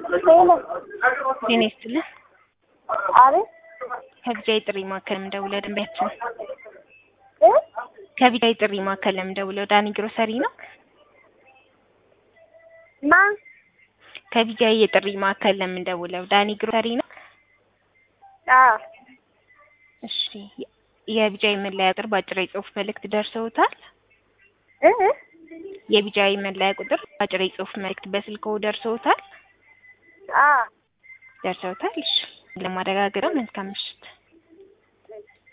ሄሎ ጤና ይስጥልኝ። አቤት ከቢጃይ ጥሪ ማዕከል የምደውለው ደንበኛችን እ ከቢጃይ ጥሪ ማዕከል የምደውለው ዳኒ ግሮሰሪ ነው። ማን ከቢጃይ የጥሪ ማዕከል የምንደውለው ዳኒ ግሮሰሪ ነው። አዎ እሺ የቢጃይ መለያ ቁጥር በአጭር የጽሁፍ መልእክት ደርሰውታል? እ እ የቢጃይ መለያ ቁጥር በአጭር የጽሁፍ መልእክት በስልክዎ ደርሰውታል? አዎ ደርሰውታል። እሺ ለማረጋገጥ መልካም ምሽት።